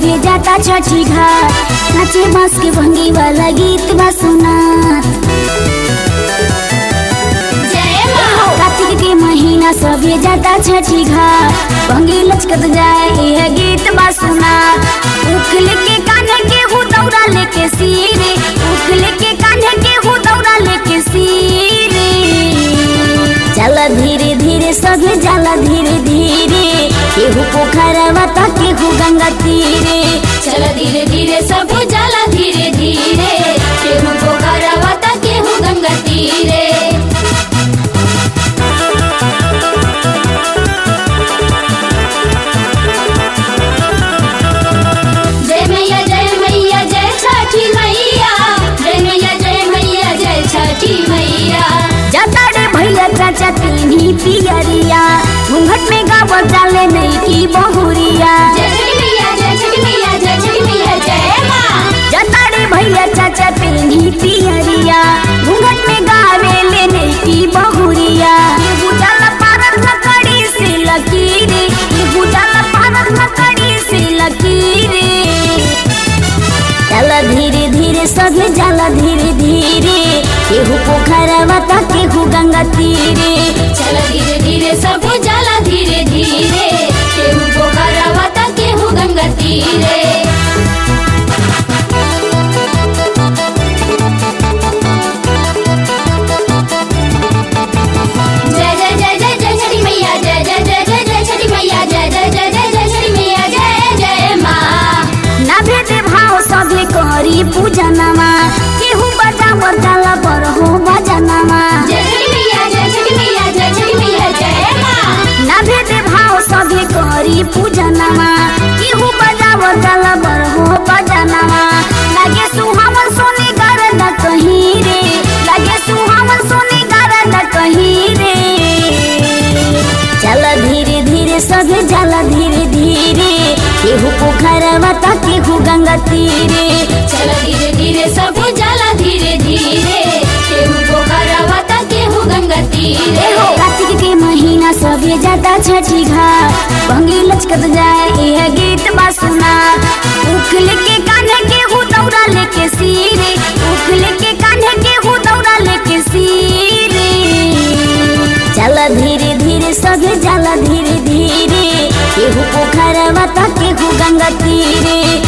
सभे जाता छठी घाट नाचे बांस के भंगी वाला गीत बा सुना कार्तिक के महीना सभे जाता छठी घाट भंगी लचकत जाए यह गीत बा सुना उखल के कान्हे के हु दौड़ा लेके सीरे उखल के कान्हे के हु दौड़ा लेके सीरे चला धीरे धीरे सभे जाला धीरे धीरे केहू पोखरवा त केहू गंगा तीरे चल धीरे धीरे सब जाला धीरे धीरे केहू पोखरवा त केहू गंगा तीरे जय मैया जय मैया जय छठी मैया जय मैया जय मैया जय छठी मैया जाता रे भैया चाचा तीनी पियरिया घूंघट में गावत डाले नहीं की बहुरिया जय छठी मैया जय छठी मैया जय छठी मैया जय माँ जाता रे भैया चाचा तीनी पियरिया घूंघट में गावे ले नहीं की बहुरिया ये बुझाला पारर लकड़ी से लकीरे ये बुझाला पारर लकड़ी से लकीरे चला धीरे धीरे सभे जाला धीरे धीरे केहू पोखरवा त केहू गंगा तीरे चल धीरे धीरे सब जाला धीरे धीरे केहू पोखरवा त केहू गंगा तीरे जय जय जय जय जय छठी मैया जय जय जय जय जय छठी मैया जय जय जय जय जय छठी मैया जय जय माँ ना भेदे भाव सभे करी पूजनमा केहू बजाव जाला पर हो बजनमा जय छठी मैया जय छठी मैया जय छठी मैया जय माँ ना भेदे भाव सभे करी पूजनमा केहू बजाव जाला पर हो बजनमा लागे सुहावन सोने गरद कहीं रे लागे सुहावन सोने गरद कहीं रे चला धीरे धीरे सभे जाला धीरे धीरे केहू पोखरवा त केहू गंगा तीरे चल धीरे धीरे सब जाला धीरे धीरे केहू पोखरवा त केहू गंगा तीरे हो कार्तिक के महीना सभे जाता छठी घाट भंगी लचकत जाए यह गीत बा सुना उखल के कान्हे के हु दौड़ा लेके सीरे उखल के कान्हे के हु दौड़ा लेके सीरे चला धीरे धीरे सभे जाला धीरे धीरे केहू पोखरवा त केहू गंगा तीरे